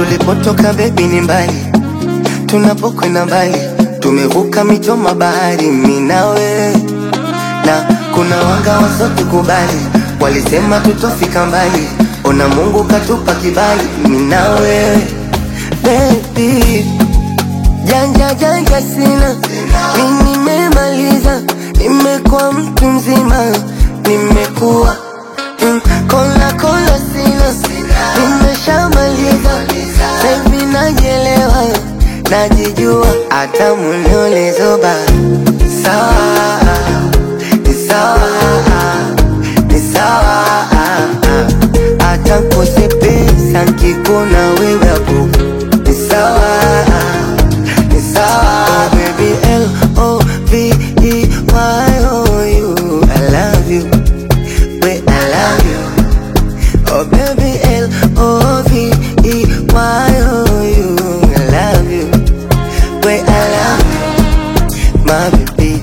tulipotoka bebi ni mbali, tunapokwenda mbali, tumevuka mito mabahari, mimi na wewe na kuna wanga wasotukubali, walisema tutofika mbali, ona Mungu katupa kibali, mimi na wewe baby, janja janja sina, mimi nimemaliza, nimekuwa mtu mzima, nimekuwa mm, kola kola sina, nimeshamaliza, sasa najielewa, najijua, hata muliolezoba sawa ni sawa, ni sawa, hata kose pesa nkikuona wewe hapo ni sawa, ni sawa. Oh, baby L O V E Y O U, I love you, wait I love you. Oh baby L O V E Y O U, I love you, wait I love you, my baby.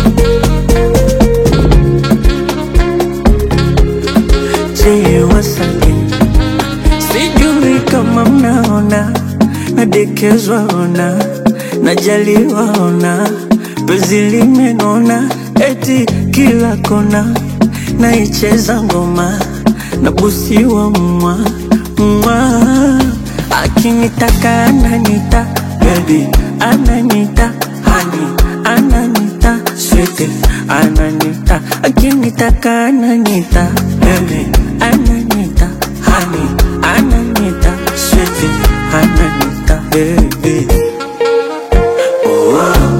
Je, wasake sijui kama mnaona nadekezwa ona najaliwa ona penzi limenona eti kila kona naicheza ngoma nabusiwa mwa mwa akinitaka ananita baby ananita hani ananita swete ananita akinitaka ananita baby ananita hani ananita swete ananita baby oh,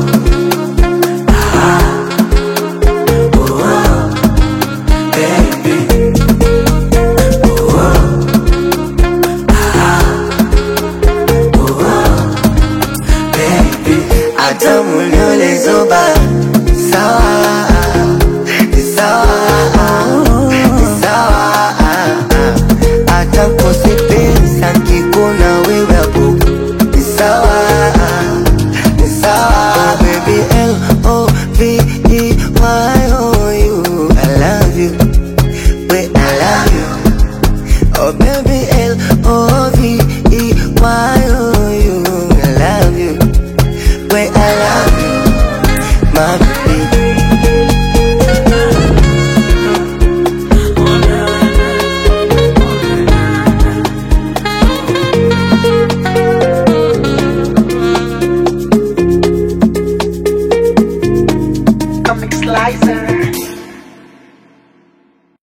ah, oh, baby oh, ah, oh, baby hata muliolezoba sawa, ni sawa, ni sawa, hata kose pesa nkikuona wewe hapo ni sawa, ni sawa, baby L O V E Y O U, I love you, wait I love you, oh baby L O V E Y O U, I love you, wait I love you, my baby. Comic Slicer.